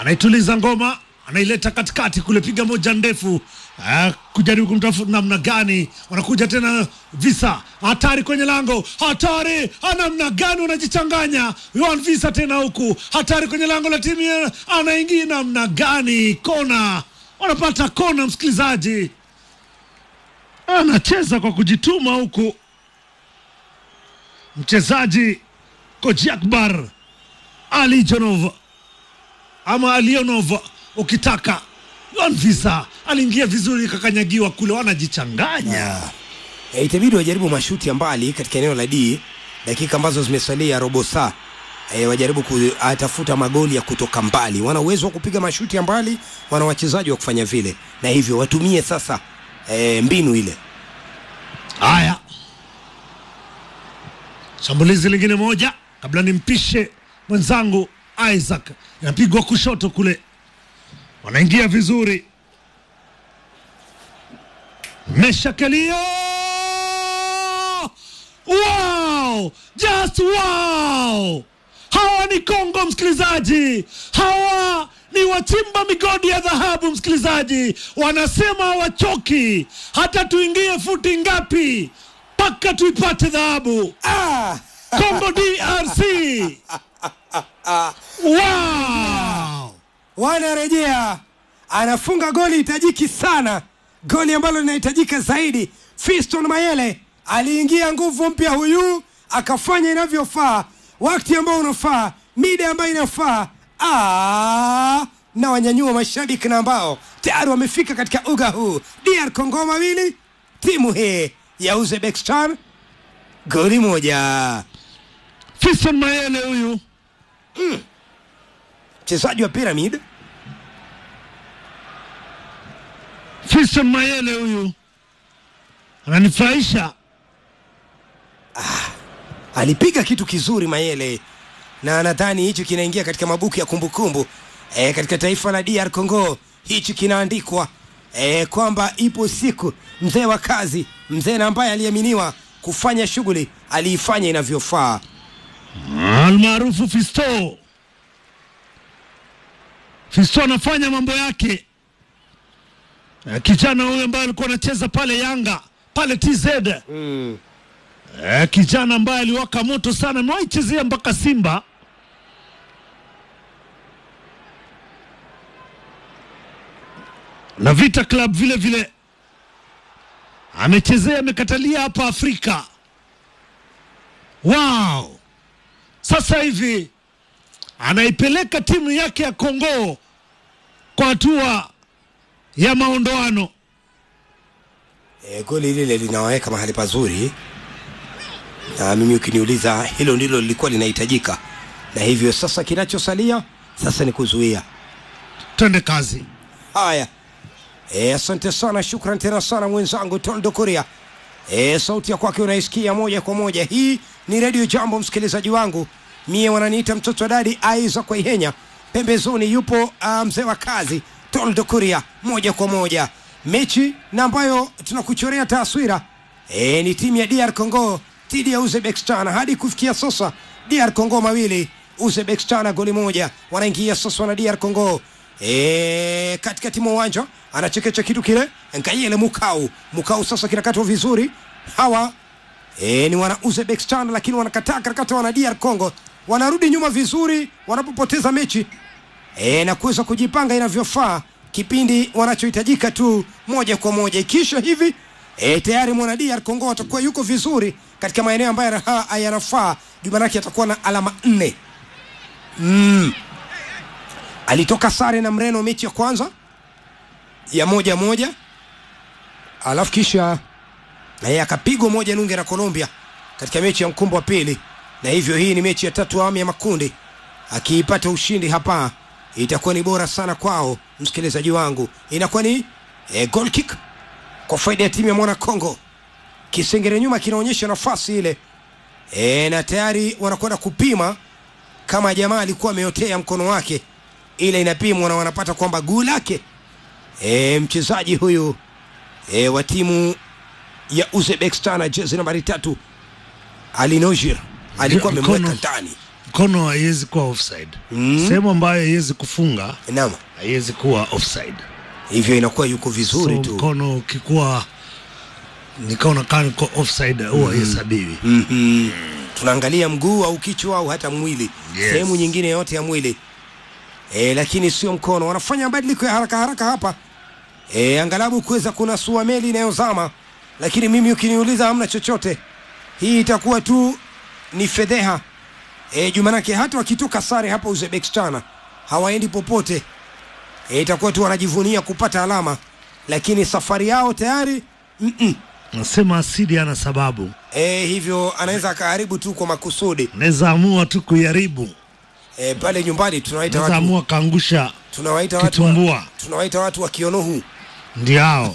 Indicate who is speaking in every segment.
Speaker 1: anaituliza ngoma, anaileta katikati kule, piga moja ndefu uh, kujaribu kumtafuta namna gani. Wanakuja tena visa, hatari kwenye lango, hatari namna gani, wanajichanganya Yohan visa tena huku, hatari kwenye lango la timu ya- anaingia namna gani, kona, wanapata kona, msikilizaji anacheza kwa kujituma huku mchezaji Koji Akbar Alijonov ama Alionov ukitaka Yohan Visa aliingia vizuri, kakanyagiwa kule, wanajichanganya
Speaker 2: E, itabidi wajaribu mashuti ya mbali katika eneo la D dakika ambazo zimesalia robo saa. E, wajaribu kutafuta magoli ya kutoka mbali. Wana uwezo wa kupiga mashuti ya mbali, wana wachezaji wa kufanya vile, na hivyo watumie sasa e, mbinu ile.
Speaker 1: Haya, shambulizi lingine moja kabla nimpishe mwenzangu Isaac, inapigwa kushoto kule, wanaingia vizuri. Meshakelio, wow, just wow! Hawa ni Kongo, msikilizaji, hawa ni wachimba migodi ya dhahabu, msikilizaji. Wanasema hawachoki, hata tuingie futi ngapi mpaka tuipate dhahabu.
Speaker 2: Ah!
Speaker 1: Kongo DRC, wow!
Speaker 2: wanarejea, anafunga goli hitajiki sana, goli ambalo linahitajika zaidi. Fiston Mayele aliingia nguvu mpya, huyu akafanya inavyofaa, wakati ambao unafaa, mida ambayo inafaa. Ah, na wanyanyua mashabiki na ambao tayari wamefika katika uga huu. DR Congo mawili, timu hii ya Uzbekistan goli moja.
Speaker 1: Fiston Mayele huyu
Speaker 2: Mchezaji wa Pyramid
Speaker 1: Fiston Mayele huyu ananifurahisha.
Speaker 2: alipiga kitu kizuri Mayele, na nadhani hichi kinaingia katika mabuku ya kumbukumbu e, katika taifa la DR Congo. Hichi kinaandikwa e, kwamba ipo siku mzee wa kazi, mzee na ambaye aliaminiwa kufanya shughuli aliifanya inavyofaa.
Speaker 1: almaarufu Fisto. Fisto anafanya mambo yake. Eh, Kijana huyu ambaye alikuwa anacheza pale Yanga pale TZ
Speaker 2: Mm.
Speaker 1: eh, kijana ambaye aliwaka moto sana, amewahi chezea mpaka Simba. na Vita Club vile vile amechezea, amekatalia hapa Afrika. Wow! Sasa hivi anaipeleka timu yake ya Kongo kwa hatua ya maondoano.
Speaker 2: E, goli lile linawaweka mahali pazuri, na mimi ukiniuliza, hilo ndilo lilikuwa linahitajika, na hivyo sasa kinachosalia sasa ni kuzuia
Speaker 1: Twende kazi.
Speaker 2: Haya, e, asante sana, shukran tena sana mwenzangu Toldo Kuria. E, sauti ya kwake unaisikia moja kwa moja. Hii ni redio Jambo, msikilizaji wangu, mie wananiita mtoto wa dadi Aiza kwa Ihenya. Pembezoni yupo ah, mzee wa kazi Toldo Kuria, moja kwa moja mechi na ambayo tunakuchorea taswira e, ni timu ya DR Congo dhidi ya Uzbekistan. Hadi kufikia sasa DR Congo mawili Uzbekistan goli moja. Wanaingia sasa wana DR Congo e, katikati mwa uwanja anachekecha kitu kile Nkayele Mukau. Mukau sasa kinakatwa vizuri. Hawa e, ni wana Uzbekistan lakini wanakataa karakata wana DR Congo, wanarudi nyuma vizuri wanapopoteza mechi e, na kuweza kujipanga inavyofaa kipindi wanachohitajika tu moja kwa moja. Ikisha hivi e, tayari mwana DR Congo atakuwa yuko vizuri katika maeneo ambayo yanaha- yanafaa. Jumanake atakuwa na alama nne mm. Alitoka sare na Mreno mechi ya kwanza ya moja moja, alafu kisha naye akapigwa moja nunge na Colombia katika mechi ya mkumbo wa pili, na hivyo hii ni mechi ya tatu awamu ya makundi. Akiipata ushindi hapa itakuwa ni bora sana kwao, msikilizaji wangu, inakuwa ni e, goal kick kwa faida ya timu ya mwana Congo. Kisengere nyuma kinaonyesha nafasi ile e, na tayari wanakwenda kupima kama jamaa alikuwa ameotea mkono wake, ile inapimwa na wanapata kwamba guu lake e, mchezaji huyu e, wa timu ya Uzbekistan jezi nambari tatu Ali Nojir alikuwa
Speaker 1: Ndio, mkono.
Speaker 2: amemweka ndani
Speaker 1: mkono haiwezi kuwa offside
Speaker 2: Mm.
Speaker 1: sehemu ambayo haiwezi kufunga
Speaker 2: naam
Speaker 1: haiwezi kuwa offside
Speaker 2: hivyo inakuwa yuko vizuri
Speaker 1: so
Speaker 2: tu
Speaker 1: mkono ukikuwa nikaona kaa niko offside huwa haihesabiwi
Speaker 2: Mhm. tunaangalia mguu au kichwa au hata mwili
Speaker 1: Yes.
Speaker 2: sehemu nyingine yote ya mwili e, lakini sio mkono wanafanya mabadiliko ya haraka haraka hapa e, angalabu kuweza kunasua meli inayozama lakini mimi ukiniuliza hamna chochote hii itakuwa tu ni fedheha e, jumanake hata wakitoka sare hapa uzbekistan hawaendi popote e, itakuwa tu wanajivunia kupata alama lakini safari yao tayari mm-mm.
Speaker 1: nasema asidi ana sababu
Speaker 2: E, hivyo anaweza akaharibu tu kwa makusudi
Speaker 1: naweza amua tu kuiharibu
Speaker 2: e, pale nyumbani tunawaita
Speaker 1: naweza
Speaker 2: watu,
Speaker 1: amua kaangusha
Speaker 2: tunawaita watu, wa,
Speaker 1: kitumbua
Speaker 2: tunawaita watu wa kionohu
Speaker 1: ndio hao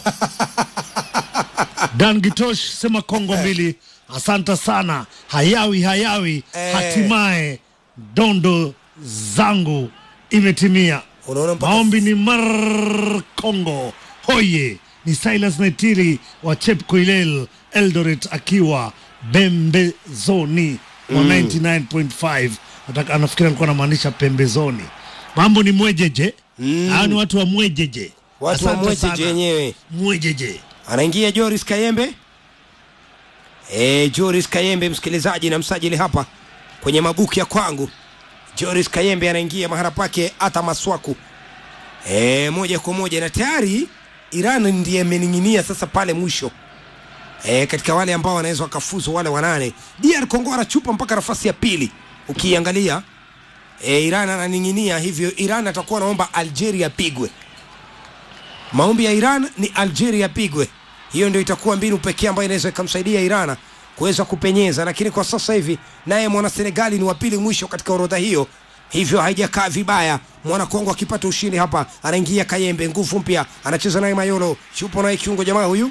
Speaker 1: dan gitosh sema kongo mbili asante sana hayawi hayawi
Speaker 2: Eh.
Speaker 1: hatimaye dondo zangu imetimia
Speaker 2: unaona mpaka
Speaker 1: maombi ni mar congo hoye ni silas naitiri wa chepkoilel eldoret akiwa bembezoni wa 99.5 Nataka- anafikiri alikuwa anamaanisha pembezoni mambo ni mwejeje
Speaker 2: Mm.
Speaker 1: hao ni watu wa mwejeje
Speaker 2: watu wa
Speaker 1: Asante
Speaker 2: mwejeje
Speaker 1: sana.
Speaker 2: wenyewe
Speaker 1: mwejeje
Speaker 2: anaingia Joris Kayembe e, Joris Kayembe msikilizaji na msajili hapa kwenye mabuku ya kwangu Joris Kayembe anaingia mahala pake hata Maswaku e, moja kwa moja na tayari Iran ndiye amening'inia sasa pale mwisho e, katika wale ambao wanaweza wakafuzu wale wanane DR Congo anachupa mpaka nafasi ya pili ukiangalia e, Iran ananing'inia hivyo Iran atakuwa anaomba Algeria pigwe maombi ya Iran ni Algeria pigwe. Hiyo ndio itakuwa mbinu pekee ambayo inaweza ikamsaidia Iran kuweza kupenyeza, lakini kwa sasa hivi naye mwana Senegali ni wa pili mwisho katika orodha hiyo, hivyo haijakaa vibaya. Mwana Kongo akipata ushindi hapa, anaingia Kayembe, nguvu mpya, anacheza naye Mayolo, yupo naye kiungo jamaa huyu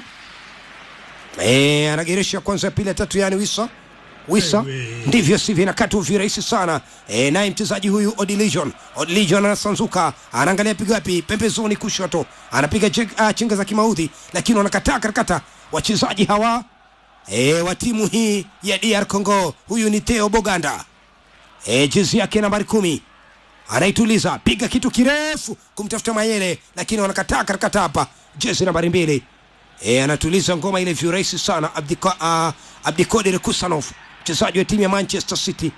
Speaker 2: eh, anageresha kwanza, ya pili, ya tatu, yani Wisa Wisa
Speaker 1: Ewe.
Speaker 2: ndivyo sivyo, inakatwa virahisi sana e, naye mchezaji huyu Odilijon Odilijon anasanzuka, anaangalia pigo wapi, pembezoni kushoto, anapiga uh, chenga za kimaudhi, lakini wanakataa karakata wachezaji hawa e, wa timu hii ya DR Congo. Huyu ni Theo Boganda e, jezi yake nambari kumi anaituliza, piga kitu kirefu kumtafuta Mayele, lakini wanakataa karakata hapa, jezi nambari mbili e, anatuliza ngoma ile virahisi sana Abdiko, uh, Abdikodir Kusanov mchezaji wa timu ya Manchester City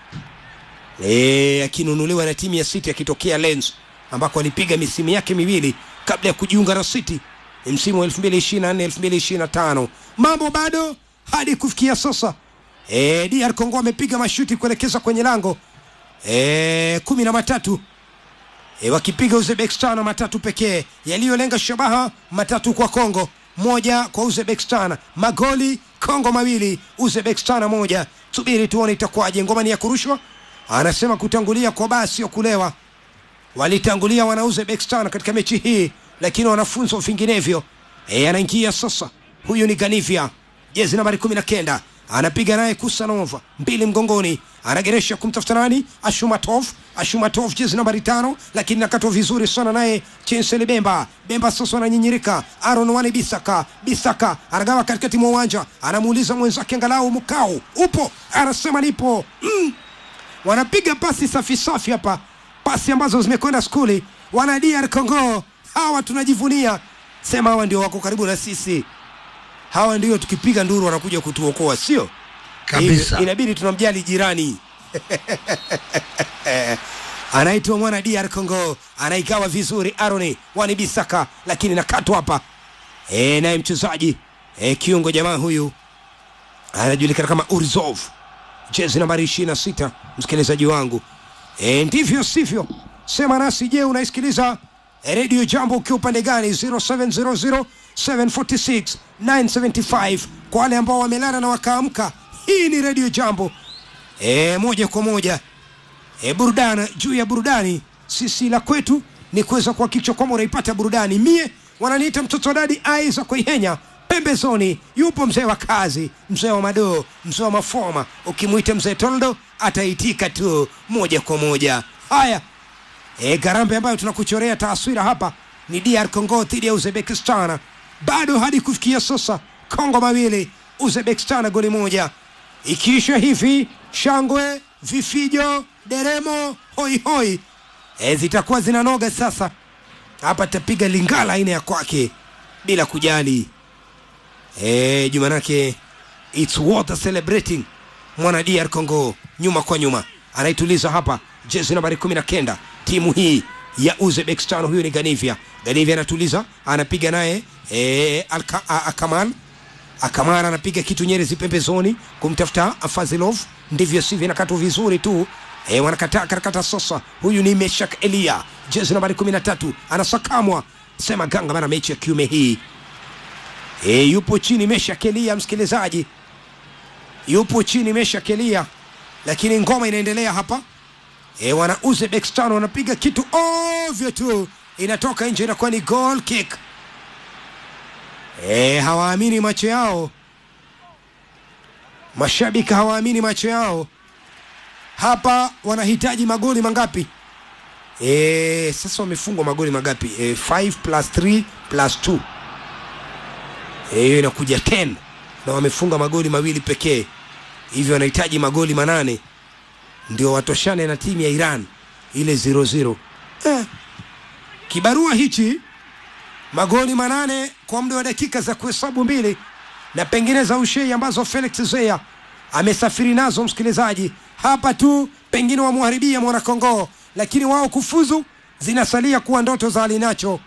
Speaker 2: e, akinunuliwa na timu ya City akitokea Lens ambako alipiga misimu yake miwili kabla ya kujiunga na City Ni msimu wa 2024 2025. Mambo bado hadi kufikia sasa e, DR Congo amepiga mashuti kuelekeza kwenye lango e, kumi na matatu e, wakipiga Uzbekistan matatu pekee yaliyolenga shabaha, matatu kwa Kongo, moja kwa Uzbekistan. Magoli Kongo mawili, Uzbekistan moja. Subiri tuone itakuwaje. Ngoma ni ya kurushwa, anasema kutangulia kwa baa sio kulewa. Walitangulia wana Uzbekistan katika mechi hii, lakini wanafunzwa vinginevyo. E, anaingia sasa, huyu ni Ganivia, jezi nambari kumi na kenda anapiga naye Kusanova mbili mgongoni, anageresha kumtafuta nani? Ashumatov. Ashumatov jezi nambari tano, lakini nakatwa vizuri sana naye Chensele Bemba. Bemba sasa ananyinyirika, Aaron Wane Bisaka. Bisaka anagawa katikati mwa uwanja, anamuuliza mwenzake angalau mkao upo, anasema nipo. Mm. Wanapiga pasi safi safi hapa, pasi ambazo zimekwenda skuli. Wana DR Congo hawa tunajivunia, sema hawa ndio wako karibu na sisi hawa ndio tukipiga nduru wanakuja kutuokoa, sio
Speaker 1: Kabisa.
Speaker 2: Hivyo, inabidi tunamjali jirani anaitwa mwana DR Congo, anaigawa vizuri Aroni Wani Bisaka, lakini nakatwa hapa e, naye mchezaji e, kiungo jamaa huyu anajulikana kama Urzov, jezi nambari 26. Msikilizaji wangu e, ndivyo sivyo, sema nasi. Je, unaisikiliza redio Jambo ukiwa upande gani? 0700 746 975 kwa wale ambao wamelala na wakaamka. Hii ni redio Jambo e, moja kwa moja e, burudani juu ya burudani. Sisi la kwetu ni kuweza kuhakikisha kwamba unaipata burudani. Mie wananiita mtoto wa dadi Aiza Koihenya. Pembezoni yupo mzee wa kazi, mzee wa madoo, mzee wa mafoma. Ukimwita mzee Toldo ataitika tu moja kwa moja. Haya, e, garambe ambayo tunakuchorea taswira hapa ni DR Congo dhidi ya Uzbekistan. Bado hadi kufikia sasa Kongo mawili, Uzbekistan goli moja. Ikiisha hivi shangwe, vifijo, deremo hoihoi e, zitakuwa zinanoga sasa hapa tapiga lingala aina ya kwake bila kujali e, jumanake its worth celebrating mwana dr congo nyuma kwa nyuma anaituliza hapa jezi nambari kumi na kenda timu hii ya uzbekistan huyu ni ganivia ganivia anatuliza anapiga naye e, Alka- A- akamal akamara anapiga kitu nyerezi pembezoni kumtafuta fazilov ndivyo sivyo inakatwa vizuri tu e, wanakataa karakata sasa huyu ni meshak elia jezi nambari kumi na tatu anasakamwa sema ganga bana mechi ya kiume hii e, yupo chini meshak elia msikilizaji yupo chini meshak elia lakini ngoma inaendelea hapa e, wana uzbekistan wanapiga kitu ovyo tu inatoka nje inakuwa ni goal kick e, hawaamini macho yao mashabiki hawaamini macho yao hapa wanahitaji magoli mangapi e, sasa wamefungwa magoli mangapi e, 5 plus 3 plus 2 Eh, hiyo inakuja 10 na wamefunga magoli mawili pekee hivyo wanahitaji magoli manane ndio watoshane na timu ya iran ile 00 eh, kibarua hichi magoli manane kwa muda wa dakika za kuhesabu mbili na pengine za ushei ambazo felix zea amesafiri nazo msikilizaji hapa tu pengine wamwharibia mwanakongo lakini wao kufuzu zinasalia kuwa ndoto za alinacho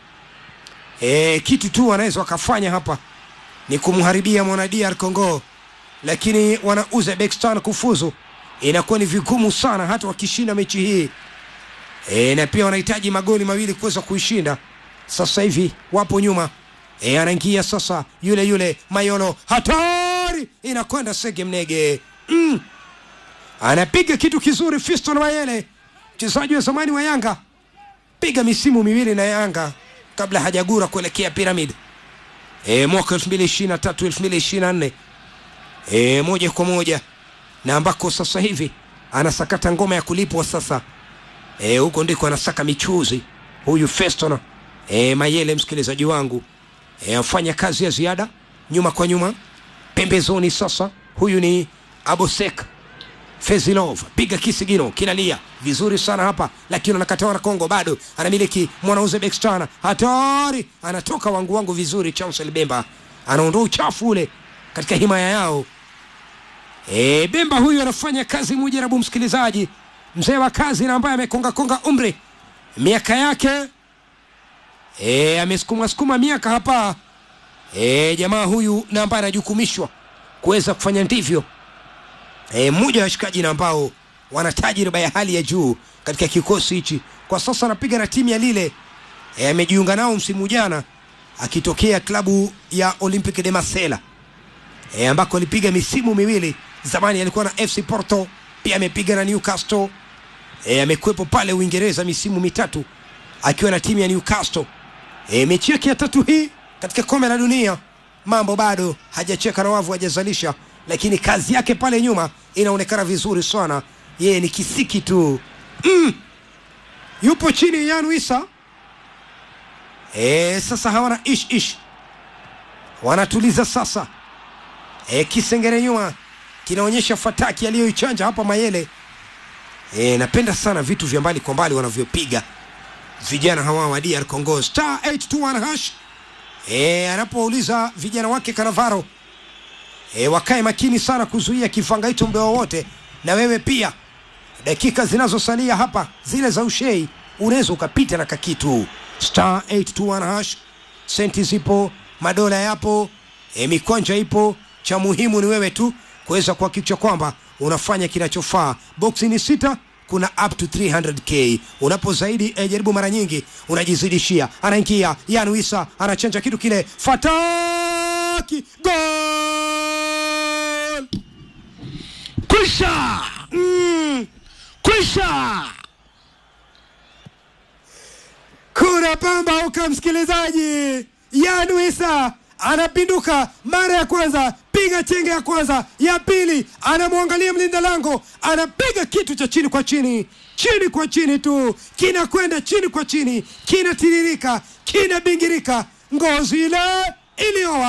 Speaker 2: e, kitu tu wanaweza wakafanya hapa ni kumharibia mwana dr congo lakini wana uzbekistan kufuzu inakuwa ni vigumu sana hata wakishinda mechi hii e, na pia wanahitaji magoli mawili kuweza kuishinda sasa hivi wapo nyuma e, anaingia sasa yule yule mayolo hatari inakwenda sege mnege mm. anapiga kitu kizuri fiston mayele mchezaji wa zamani wa yanga piga misimu miwili na yanga kabla hajagura kuelekea piramid e, mwaka 2023 2024 e, moja kwa moja na ambako sasa hivi anasakata ngoma ya kulipwa sasa e, huko ndiko anasaka michuzi huyu feston e, mayele msikilizaji wangu e, afanya kazi ya ziada nyuma kwa nyuma pembezoni sasa huyu ni abosek fezilov piga kisigino kinalia vizuri sana hapa lakini anakatawa na kongo bado anamiliki mwana uzbekistan hatari anatoka wangu wangu vizuri chancel bemba anaondoa uchafu ule katika himaya yao e, bemba huyu anafanya kazi mujarabu msikilizaji mzee wa kazi na ambaye amekongakonga umri miaka yake e, amesukuma sukuma miaka hapa e, jamaa huyu na ambaye anajukumishwa kuweza kufanya ndivyo e, mmoja wa washikaji na ambao wana tajriba ya hali ya juu katika kikosi hichi kwa sasa anapiga na timu ya lile e, amejiunga nao msimu jana akitokea klabu ya olympic de marcela e, ambako alipiga misimu miwili zamani alikuwa na fc porto pia amepiga na newcastle e, amekuwepo pale uingereza misimu mitatu akiwa na timu ya newcastle e, mechi yake ya tatu hii katika kombe la dunia mambo bado hajacheka na wavu hajazalisha lakini kazi yake pale nyuma inaonekana vizuri sana yeye ni kisiki tu mm. yupo chini yan isa e, sasa hawana ish ish wanatuliza sasa e, kisengere nyuma kinaonyesha fataki aliyoichanja hapa mayele e, napenda sana vitu vya mbali kwa mbali wanavyopiga vijana hawa wa dr congo star 821 hash e, anapouliza vijana wake kanavaro e, wakae makini sana kuzuia kifanga hicho muda wowote na wewe pia dakika zinazosalia hapa zile za ushei unaweza ukapita na kakitu star 821 hash senti zipo madola yapo e, mikwanja ipo cha muhimu ni wewe tu kuweza kuhakikisha kwamba unafanya kinachofaa boksi ni sita kuna up to 300k unapo zaidi eh, jaribu mara nyingi unajizidishia anaingia yanuisa anachanja kitu kile fataki gol
Speaker 1: kwisha
Speaker 2: mm.
Speaker 1: kwisha
Speaker 2: kuna pamba uka msikilizaji yanuisa anapinduka mara ya kwanza piga chenge ya kwanza ya pili anamwangalia mlinda lango anapiga kitu cha chini kwa chini chini kwa chini tu kinakwenda chini kwa chini kinatiririka kinabingirika ngozi ile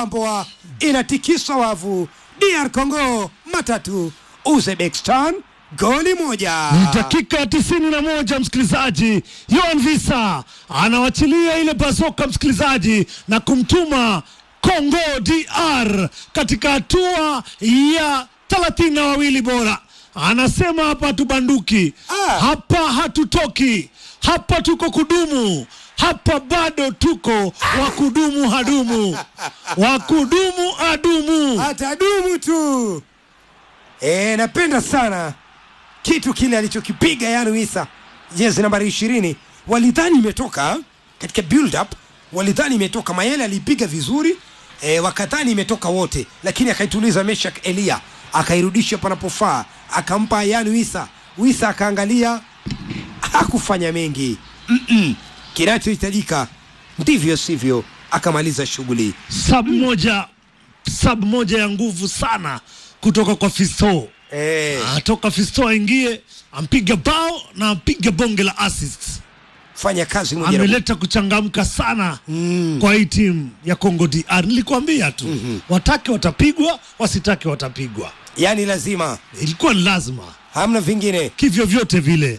Speaker 2: iliyowambwa inatikisa wavu dr congo matatu uzbekistan goli moja.
Speaker 1: Ni dakika ya tisini na moja msikilizaji, Yohan Visa anawachilia ile bazoka msikilizaji, na kumtuma Congo DR katika hatua ya thelathini na wawili bora. Anasema hapa hatubanduki,
Speaker 2: Ah.
Speaker 1: hapa hatutoki, hapa tuko kudumu, hapa bado tuko wakudumu hadumu, wakudumu adumu.
Speaker 2: atadumu tu. E, napenda sana kitu kile alichokipiga yani Wisa, jezi nambari ishirini. Walidhani imetoka katika build up, walidhani imetoka. Mayele aliipiga vizuri e, wakadhani imetoka wote, lakini akaituliza Meshak Elia akairudisha panapofaa, akampa yani Wisa. Wisa akaangalia, hakufanya mengi Mm-mm. Kinachohitajika ndivyo sivyo, akamaliza shughuli.
Speaker 1: sub moja sub moja ya nguvu sana kutoka kwa Fisto.
Speaker 2: E,
Speaker 1: Atoka Fisto aingie ampige bao na ampige bonge la assist.
Speaker 2: fanya kazi moja na
Speaker 1: Ameleta kuchangamka sana kwa hii timu ya Congo DR. Nilikwambia tu watake watapigwa, wasitake watapigwa.
Speaker 2: yani lazima
Speaker 1: Ilikuwa ni lazima
Speaker 2: hamna vingine
Speaker 1: kivyo vyote vile.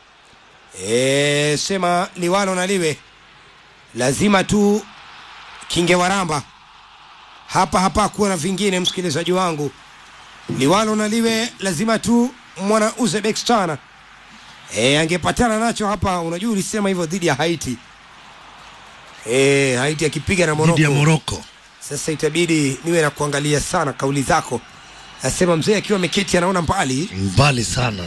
Speaker 2: e, sema liwalo na liwe lazima tu kingewaramba hapa hapa kuwa na vingine msikilizaji wangu liwalo na liwe lazima tu mwana uzbekistan e, angepatana nacho hapa unajua ulisema hivyo dhidi ya haiti e, haiti akipiga na
Speaker 1: Dhidi ya
Speaker 2: moroko
Speaker 1: Morocco.
Speaker 2: sasa itabidi niwe na kuangalia sana kauli zako nasema mzee akiwa ameketi anaona mbali
Speaker 1: Mbali sana,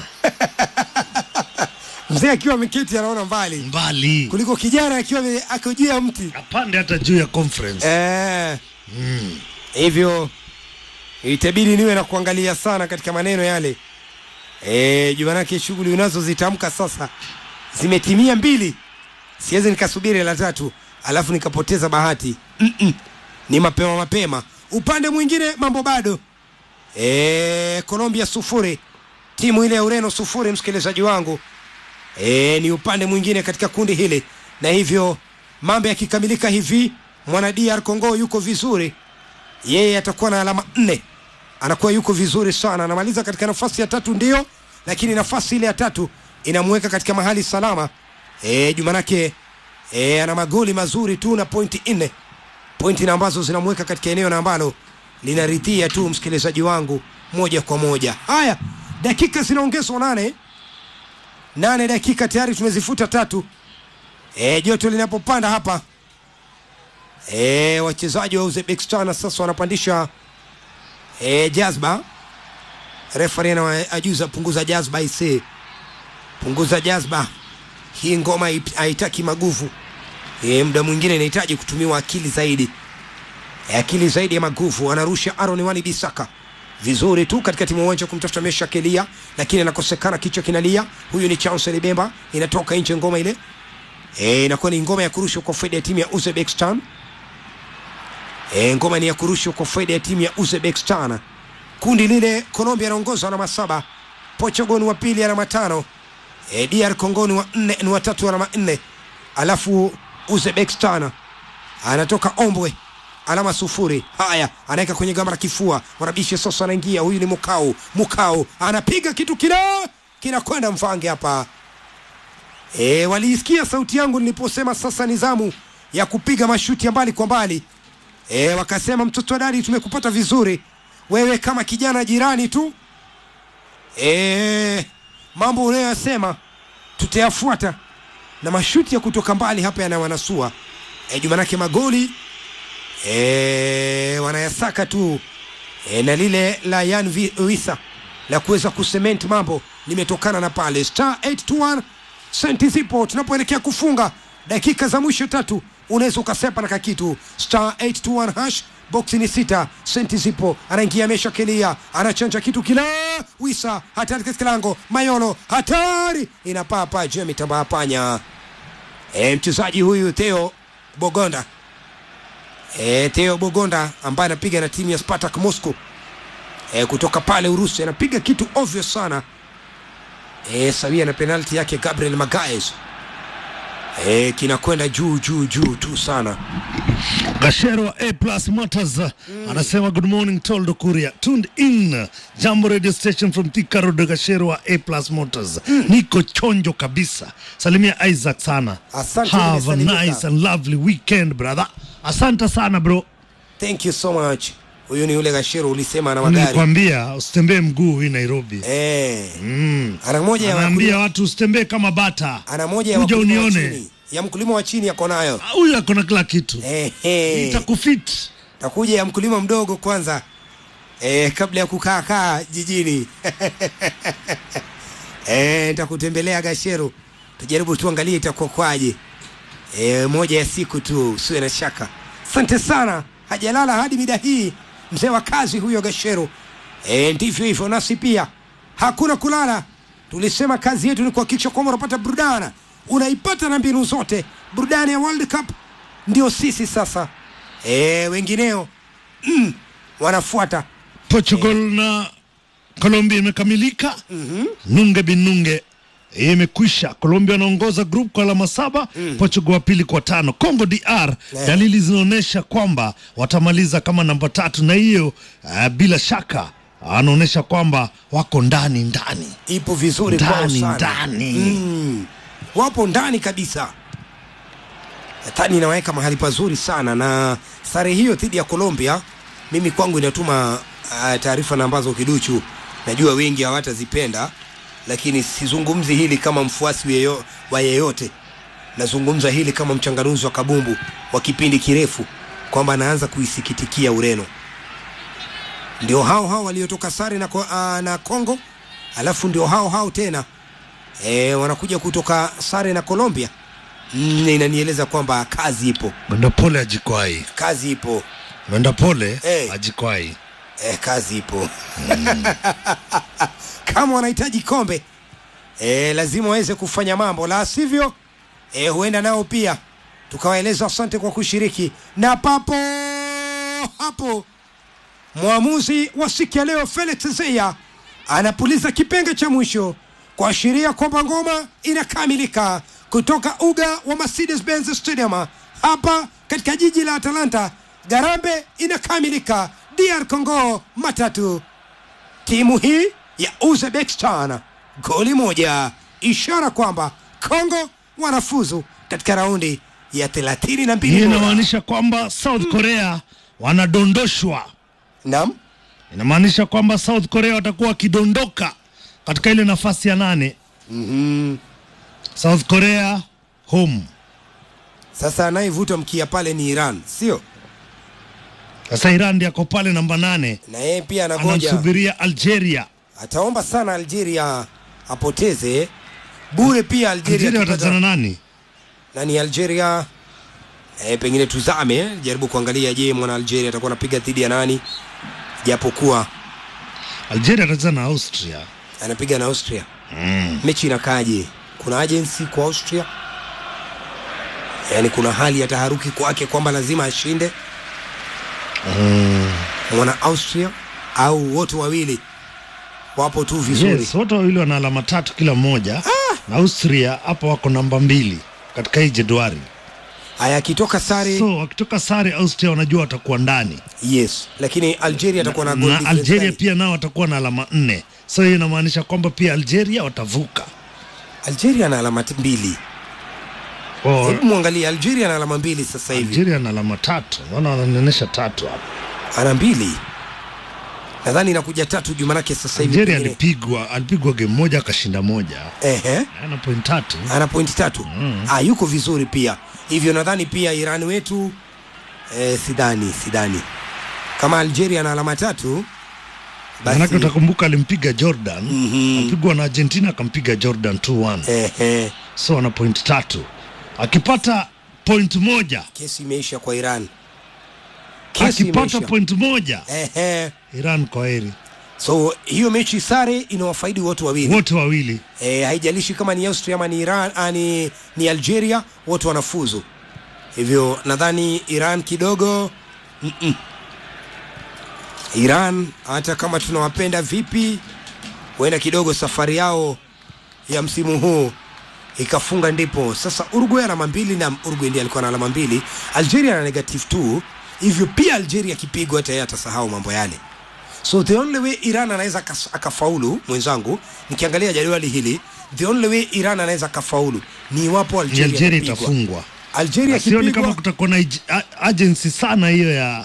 Speaker 2: mzee akiwa ameketi anaona mbali
Speaker 1: mbali
Speaker 2: kuliko kijana akiwa ame- ako juu ya mti
Speaker 1: apande hata juu ya conference.
Speaker 2: eh, hivyo itabidi niwe na kuangalia sana katika maneno yale eh, juu manake shughuli unazozitamka sasa zimetimia mbili siwezi nikasubiri la tatu alafu nikapoteza bahati Mm-mm. ni mapema mapema upande mwingine mambo bado eh, Colombia sufuri timu ile ya Ureno sufuri msikilizaji wangu e, ni upande mwingine katika kundi hili na hivyo mambo yakikamilika hivi mwana DR Congo yuko vizuri yeye atakuwa na alama nne anakuwa yuko vizuri sana anamaliza katika nafasi ya tatu ndio lakini nafasi ile ya tatu inamweka katika mahali salama e, jumanake e, ana magoli mazuri tu na pointi nne pointi na ambazo zinamweka katika eneo na ambalo linaridhia tu msikilizaji wangu moja kwa moja haya dakika zinaongezwa nane nane dakika tayari tumezifuta tatu e, joto linapopanda hapa e, wachezaji wa Uzbekistan sasa wanapandisha e, jazba refari anaajuza punguza jazba ise punguza jazba hii ngoma haip- haitaki maguvu e, muda mwingine inahitaji kutumiwa akili zaidi e, akili zaidi ya maguvu anarusha Aaron Wani Bisaka vizuri tu katika timu uwanja kumtafuta Mesha Kelia lakini anakosekana kichwa kinalia huyu ni Chancellor Bemba inatoka nje ngoma ile e, inakuwa ni ngoma ya kurushwa kwa faida ya timu ya Uzbekistan e, ngoma ni ya kurushwa kwa faida ya timu ya Uzbekistan kundi lile Colombia anaongoza alama saba Portugal ni wa pili alama tano e, DR Congo ni wa nne ni watatu alama nne alafu Uzbekistan anatoka Ombwe alama sufuri. Haya, anaweka kwenye gamba la kifua, Mwanabishi sasa anaingia. Huyu ni Mukau. Mukau anapiga kitu kila kinakwenda mfange hapa. E, waliisikia sauti yangu niliposema sasa ni zamu ya kupiga mashuti ya mbali kwa mbali. E, wakasema mtoto wa dadi, tumekupata vizuri wewe kama kijana jirani tu. E, mambo unayoyasema tutayafuata na mashuti ya kutoka mbali hapa yanawanasua e, jumanake magoli e, wanayasaka tu e, na lile la Yan Vi- Wisa la kuweza kusement mambo limetokana na pale star 821 senti zipo tunapoelekea kufunga dakika za mwisho tatu unaweza ukasepa na kakitu star 821 hash boksi ni sita senti zipo anaingia mesha kelia anachanja kitu kila wisa hatari katika lango mayolo hatari inapaa paa juu ya mitambaa panya e, mchezaji huyu Theo Bogonda e, Theo Bogonda ambaye anapiga na timu ya Spartak Moscow e, kutoka pale Urusi anapiga kitu ovyo sana e, sawia na penalti yake Gabriel Magaes e, kinakwenda juu juu juu tu sana
Speaker 1: Gashero wa A Plus Motors anasema good morning Toldo Kuria tuned in Jambo radio station from Thika Road Gashero wa A Plus Motors niko chonjo kabisa salimia Isaac sana
Speaker 2: Asante,
Speaker 1: have a
Speaker 2: nimesalimika.
Speaker 1: nice and lovely weekend brother asante sana bro
Speaker 2: thank you so much huyu ni yule gashero ulisema ana magari
Speaker 1: nilikwambia usitembee mguu hii Nairobi
Speaker 2: e, ana moja ya wakulima-
Speaker 1: anaambia watu usitembee kama bata
Speaker 2: ana moja ya
Speaker 1: kuja
Speaker 2: wakulima wa
Speaker 1: unione
Speaker 2: chini ya mkulima wa chini yako nayo
Speaker 1: huyu ako na kila kitu
Speaker 2: Ehe.
Speaker 1: itakufit
Speaker 2: takuja ya mkulima mdogo kwanza e, kabla ya kukaa kaa jijini e, nitakutembelea Gashero, tujaribu tuangalie itakuwa kwaje. E, moja ya siku tu, usiwe na shaka. Asante sana, hajalala hadi mida hii, mzee wa kazi huyo Gashero. E, ndivyo hivyo, nasi pia hakuna kulala. Tulisema kazi yetu ni kuhakikisha kwamba unapata burudana, unaipata na mbinu zote. Burudani ya World Cup ndio sisi sasa. E, wengineo mm, wanafuata
Speaker 1: Portugal na Colombia imekamilika. Nunge bin Nunge imekwisha. Colombia wanaongoza group kwa alama saba, Portugal wa pili kwa tano. Congo DR
Speaker 2: Yeah.
Speaker 1: dalili zinaonyesha kwamba watamaliza kama namba tatu, na hiyo uh, bila shaka anaonyesha kwamba wako ndani ndani
Speaker 2: ipo vizuri kwao
Speaker 1: ndani
Speaker 2: sana.
Speaker 1: ndani.
Speaker 2: Mm, wapo ndani kabisa. Tani inaweka mahali pazuri sana, na sare hiyo dhidi ya Colombia mimi kwangu inatuma uh, taarifa na ambazo kiduchu najua wengi hawatazipenda, lakini sizungumzi hili kama mfuasi yeyo, wa yeyote, nazungumza hili kama mchanganuzi wa kabumbu wa kipindi kirefu kwamba anaanza kuisikitikia Ureno. Ndio hao hao waliotoka sare na, ko- ah, na Congo, alafu ndio hao hao tena e, wanakuja kutoka sare na Colombia. Mm, inanieleza kwamba kazi ipo,
Speaker 1: Mwenda pole ajikwai,
Speaker 2: kazi ipo,
Speaker 1: mwenda pole
Speaker 2: Eh.
Speaker 1: ajikwai.
Speaker 2: e, kazi ipo kama wanahitaji kombe e, lazima waweze kufanya mambo, la sivyo e, huenda nao pia tukawaeleza asante kwa kushiriki, na papo hapo mwamuzi wa siku ya leo Felix Zeya anapuliza kipenga cha mwisho kuashiria kwamba ngoma inakamilika kutoka uga wa Mercedes Benz Stadium hapa katika jiji la Atalanta. Garambe inakamilika, DR Congo matatu timu hii ya Uzbekistan goli moja, ishara kwamba Congo wanafuzu katika raundi ya 32
Speaker 1: Hii
Speaker 2: bora.
Speaker 1: inamaanisha kwamba South Korea wanadondoshwa
Speaker 2: Naam.
Speaker 1: inamaanisha kwamba South Korea watakuwa wakidondoka katika ile nafasi ya nane.
Speaker 2: Mhm.
Speaker 1: South Korea home.
Speaker 2: Sasa anayevuta mkia pale ni Iran, sio?
Speaker 1: Sasa Iran ndiye ako pale namba nane,
Speaker 2: Na yeye pia anangoja,
Speaker 1: anamsubiria Algeria.
Speaker 2: ataomba sana Algeria apoteze bure. Pia Algeria,
Speaker 1: Algeria
Speaker 2: akipata-
Speaker 1: watachana nani?
Speaker 2: na ni Algeria e, pengine tuzame eh, jaribu kuangalia, je, mwana Algeria atakuwa anapiga dhidi ya nani, japokuwa
Speaker 1: Algeria atacheza na Austria.
Speaker 2: anapiga na Austria. Mechi inakaje? Kuna agency kwa Austria, yaani kuna hali ya taharuki kwake kwamba lazima ashinde mwana Austria, au wote wawili wapo tu vizuri
Speaker 1: Yes, wote wawili wana alama tatu kila mmoja na Austria hapo wako namba mbili katika hii jedwali.
Speaker 2: haya, akitoka sare
Speaker 1: So wakitoka sare, Austria wanajua watakuwa ndani
Speaker 2: yes, lakini Algeria atakuwa na, goal
Speaker 1: na
Speaker 2: difference
Speaker 1: Algeria
Speaker 2: gani?
Speaker 1: pia nao watakuwa na alama nne. So hiyo inamaanisha kwamba pia Algeria watavuka.
Speaker 2: Algeria na alama t- mbili.
Speaker 1: Oh,
Speaker 2: Hebu mwangalie Algeria na alama mbili sasa hivi,
Speaker 1: Algeria na alama tatu, naona wananionyesha tatu hapa.
Speaker 2: ana mbili nadhani inakuja tatu juu, manake sasa hivi
Speaker 1: Algeria
Speaker 2: pengine-
Speaker 1: alipigwa alipigwa game moja akashinda moja,
Speaker 2: ehe,
Speaker 1: ana point tatu.
Speaker 2: ana pointi tatu ah, yuko vizuri pia hivyo. Nadhani pia Iran wetu eh, sidhani sidhani kama Algeria na alama tatu
Speaker 1: Manake
Speaker 2: basi
Speaker 1: utakumbuka alimpiga Jordan,
Speaker 2: Mhm.
Speaker 1: alipigwa na Argentina akampiga Jordan 2-1.
Speaker 2: ehe,
Speaker 1: So ana point tatu, akipata point moja
Speaker 2: kesi imeisha kwa Iran, kesi
Speaker 1: akipata
Speaker 2: imeisha
Speaker 1: point moja
Speaker 2: ehe.
Speaker 1: Iran kwa heri,
Speaker 2: So hiyo mechi sare inawafaidi wote wawili
Speaker 1: wote wawili.
Speaker 2: e, haijalishi kama ni Austria ama ni Iran ah, ni, ni Algeria, wote wanafuzu. Hivyo nadhani Iran kidogo mm-mm. Iran hata kama tunawapenda vipi, huenda kidogo safari yao ya msimu huu ikafunga ndipo sasa Uruguay alama mbili na Uruguay ndiye alikuwa na alama mbili, Algeria na negative 2 hivyo pia Algeria akipigwa hata yeye atasahau mambo yale. So the only way Iran anaweza akas- akafaulu, mwenzangu, nikiangalia jadwali hili, the only way Iran anaweza akafaulu ni iwapo
Speaker 1: Ni
Speaker 2: Algeria,
Speaker 1: Algeria
Speaker 2: itapigwa.
Speaker 1: itafungwa.
Speaker 2: Algeria
Speaker 1: Sioni kama
Speaker 2: ikipigwa
Speaker 1: kutakuwa na ij- a- agency sana hiyo ya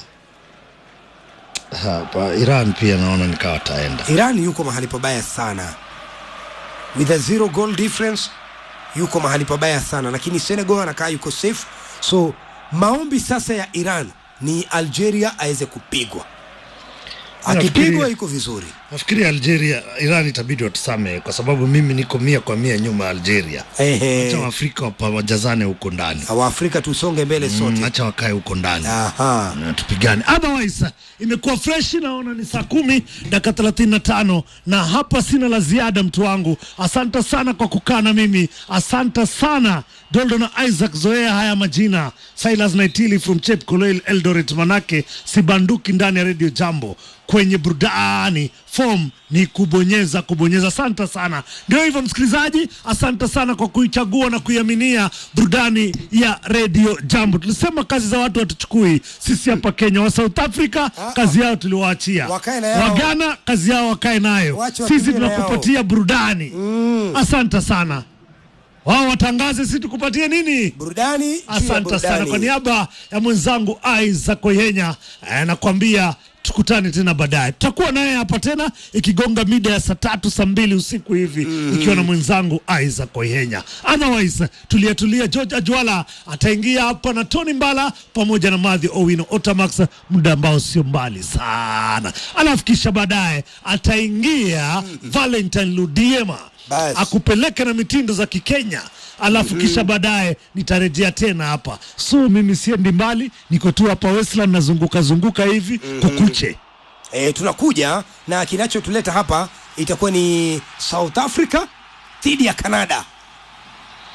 Speaker 1: hapa. Iran pia naona nikawa taenda
Speaker 2: Iran yuko mahali pabaya sana with a zero goal difference, yuko mahali pabaya sana, lakini Senegal anakaa yuko safe. So maombi sasa ya Iran ni Algeria aweze kupigwa, akipigwa
Speaker 1: Nafikiri-
Speaker 2: yuko vizuri.
Speaker 1: Nafikiri Algeria, Iran itabidi watusame kwa sababu mimi niko mia kwa mia nyuma ya Algeria. Acha
Speaker 2: Ehe,
Speaker 1: Waafrika wapa- wajazane huko ndani,
Speaker 2: Waafrika tusonge mbele
Speaker 1: Mm,
Speaker 2: sote.
Speaker 1: acha wakae huko ndani
Speaker 2: Aha.
Speaker 1: na tupigane. Otherwise imekuwa fresh, naona ni saa kumi dakika thelathini na tano na hapa sina la ziada, mtu wangu. Asante sana kwa kukaa na mimi, asante sana Doldo na Isaac, zoea haya majina. Silas Naitili from Chep Koloil Eldoret, manake sibanduki ndani ya Radio Jambo kwenye burudani form ni kubonyeza kubonyeza. Asante sana. Ndio hivyo msikilizaji, asante sana kwa kuichagua na kuiaminia burudani ya Radio Jambo. Tulisema kazi za watu hatuchukui sisi hapa Kenya. Wa South Africa kazi yao tuliwaachia,
Speaker 2: Wakae na yao.
Speaker 1: wa Ghana kazi yao wakae nayo,
Speaker 2: Wache
Speaker 1: sisi
Speaker 2: wakimbie na
Speaker 1: tunakupatia burudani. Asante sana. Wao watangaze, sisi tukupatie nini?
Speaker 2: Burudani juu ya
Speaker 1: Asante sana kwa
Speaker 2: burudani.
Speaker 1: niaba ya mwenzangu Isaac Koyenya eh, nakwambia tukutane tena baadaye. Tutakuwa naye hapa tena ikigonga mida ya saa tatu saa mbili usiku hivi ikiwa na mwenzangu Isaac Koyenya. Otherwise tulia tulia, George Ajwala ataingia hapa na Tony Mbala pamoja na Madhi Owino Otamax, muda ambao sio mbali sana, alafu kisha baadaye ataingia Valentine Ludiema
Speaker 2: Basi.
Speaker 1: akupeleke na mitindo za Kikenya alafu kisha baadaye nitarejea tena hapa. So mimi siendi mbali, niko tu hapa Westland nazunguka zunguka hivi kukuche.
Speaker 2: E, tunakuja na kinachotuleta hapa itakuwa ni South Africa dhidi ya Canada.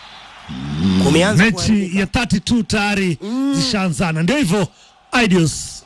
Speaker 2: Kumeanza
Speaker 1: Mechi
Speaker 2: kuharibika.
Speaker 1: ya 32 tayari zishaanzana, ndio hivyo. Adios.